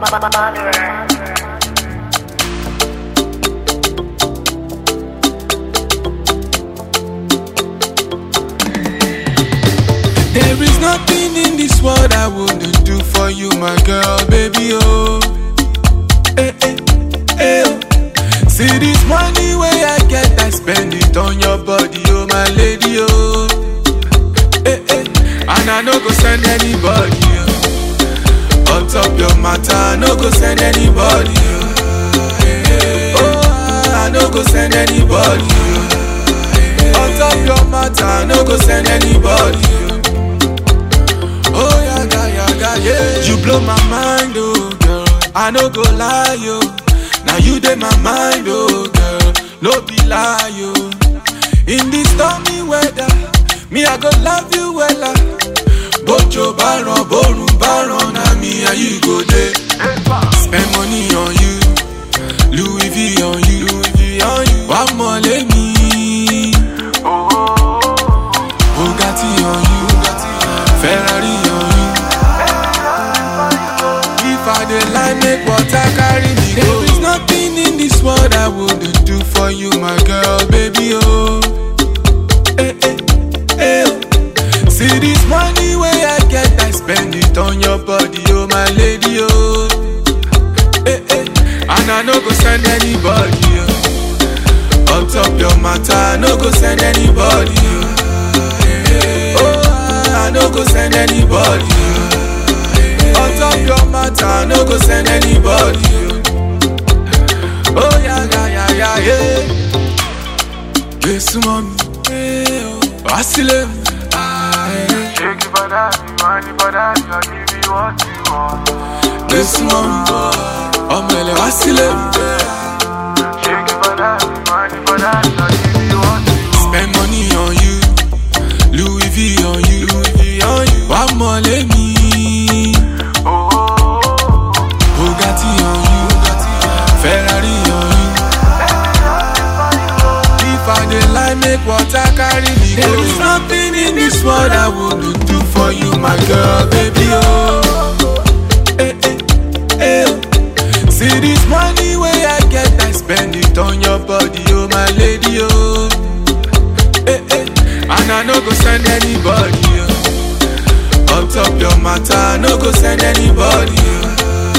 There is nothing in this world I wouldn't do for you, my girl, baby, oh. Eh, eh, eh, oh. See this money where I get, I spend it on your body, oh, my lady, oh. Eh, eh. And I no go send anybody, oh. On top your matter, I no go send anybody, oh. Eh, eh. Oh, I no go send anybody, oh. On top your matter, I no go send anybody, oh. Oh yaga yaga yeah. You blow my mind, oh girl. I no go lie, yo. Now you dey my mind, oh girl. No be lie, yo. In this stormy weather, me I go love you wella. Bojo baron, borun baron, na me and you go there. Spend money on you, Louis V on you, Louis V on you. One more let me. Bugatti on you, Ferrari on you. If I dey lie, make water carry me go. There is nothing in this world I wouldn't do for you, my girl, baby, oh. Eh, eh, eh, oh. See this money where I get, I spend it on your body, oh, my lady, oh. Eh, eh. And I no go send anybody, oh. On top your matter, I no go send anybody, oh. Oh, I no go send anybody. oh. On top your matter, I no go send anybody. oh. Oh yeah, yeah, yeah, yeah, yeah. Yes, mommy. Hey, oh. Vasile. Ah, yeah. Shake it for that, money for that, I'll give you what you want. Yes, mommy. Ọmọ ẹlẹ Vasile. Shake it for that, money for that, I'll give you what you want. Spend money on you. Louis V on you. Louis V on you. One more let me. Oh, oh, oh, Bugatti on you. Ferrari on you. If I dey lie, make water carry me go. There is nothing in this world I wouldn't do for you, my girl, baby, oh. Eh, eh, eh, oh. See this money where I get, I spend it on your body, oh, my lady, oh. Eh, eh. And I no go send anybody, oh. On top your matter, I no go send anybody, oh.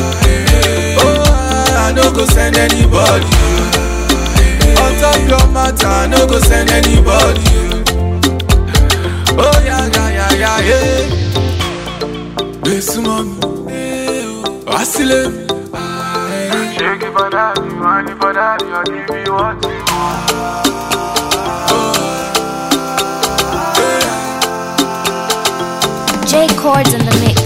Oh, I no go send anybody. oh. On top your matter, I no go send anybody. oh. Oh yeah, yeah, yeah, yeah, yeah. Besu mami, eh, oh. Vasile, ah, eh. Shake it for that, money for that, I'll give you what you want. J Chords in the mix.